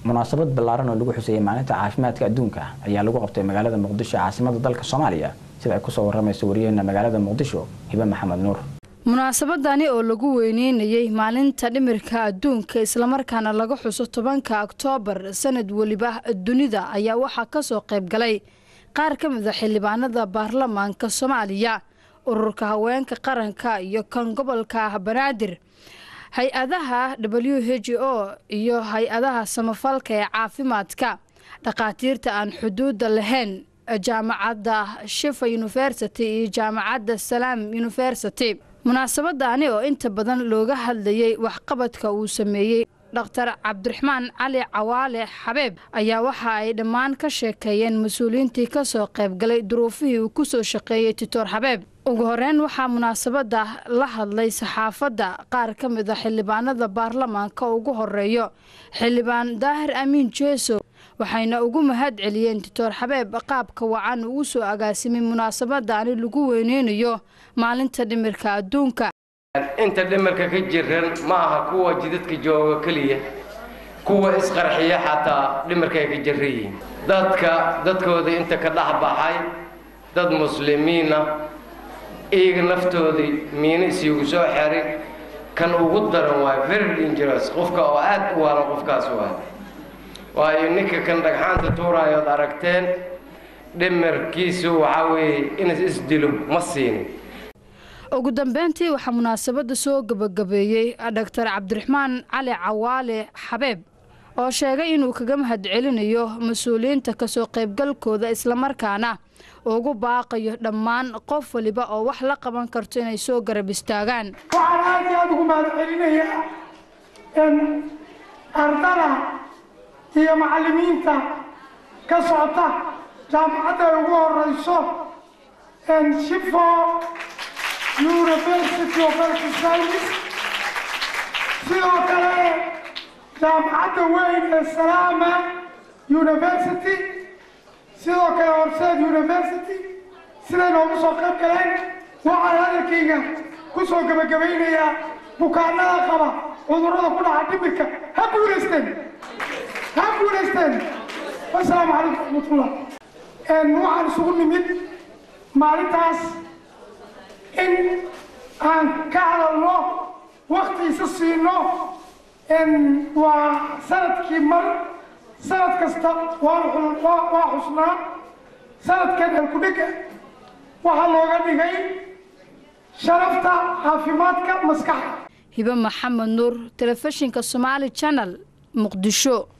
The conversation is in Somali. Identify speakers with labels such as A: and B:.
A: munaasabad ballaaran oo lagu xuseeyey maalinta caafimaadka adduunka ayaa lagu qabtay magaalada muqdisho caasimada dalka soomaaliya sida ay kusoo waramayso wariyaheena magaalada muqdisho hibe maxamed nuur
B: munaasabadani oo lagu weyneynayey maalinta dhimirka adduunka islamarkaana laga xuso tobanka oktoobar sanad weliba dunida ayaa waxaa kasoo qayb galay qaar ka mid a xildhibaanada baarlamaanka soomaaliya ururka haweenka qaranka iyo kan gobolka banaadir hay-adaha w h o iyo hay-adaha samafalka ee caafimaadka dhakhaatiirta aan xuduudda lahayn jaamacadda shifa university iyo jaamacadda salaam university munaasabadaani oo inta badan looga hadlayay waxqabadka uu sameeyey dhaktar cabdiraxmaan cali cawaale xabeeb ayaa waxa ay dhammaan ka sheekeeyeen mas-uuliyiintii kasoo qaybgalay duruufihii uu kusoo shaqeeyey titoor xabeeb ugu horeyn waxaa munaasabada la hadlay saxaafadda qaar ka mid a xildhibaanada baarlamaanka ugu horeeyo xildhibaan daahir amiin jeeso waxayna ugu mahad celiyeen titoor xabeeb qaabka wacan uu soo agaasimay munaasabadaani lagu weyneynayo maalinta dhimirka adduunka
C: inta dhimirka ka jiran ma aha kuwa jidadka jooga keliya kuwa isqarxiya xataa dhimirkay ka jiran yihiin dadka dadkooda inta ka dhex baxay dad muslimiina iyaga naftoodii miino isiigu soo xerin kan ugu daran waay very dangerous qofka oo aad u waalan qofkaas waay waayo ninka kan dhagxaanta tuuraayood aragteen dhimirkiisu waxaa weeye inas isdilo ma siinin
B: ugu dambeyntii waxaa munaasabada soo gabagabeeyey dhaktar cabdiraxmaan cali cawaale xabeeb oo sheegay inuu kaga mahad celinayo mas-uuliyiinta kasoo qaybgalkooda islamarkaana ugu baaqayo dhammaan qof waliba oo wax la qaban karto inay soo garab istaagaan
D: waxaan aad iyo aad ugu mahad celinayaa ardada iyo macallimiinta ka socota jaamacadda ay ugu horeyso shifo university of health science sidoo kale jaamacadda weyn ee salaama university sidoo kale horseed university siday noogu soo qayb galeen waxaan hadalkayga ku soo gebagabaynayaa bukaanada qaba cudurrada ku dhaca dhimirka ha guulaysteen ha guulaysteen wasalaamu calaykum raxmatullah waxaan isugu nimid maalintaas in aan ka hadalno wakti isa siino waa sanadkii mar sanad kasta waa xusnaa sanadkan alkudhega waxaa looga dhigay sharafta caafimaadka maskaxda
B: hibe maxamed nuur telefishinka somaali janal muqdisho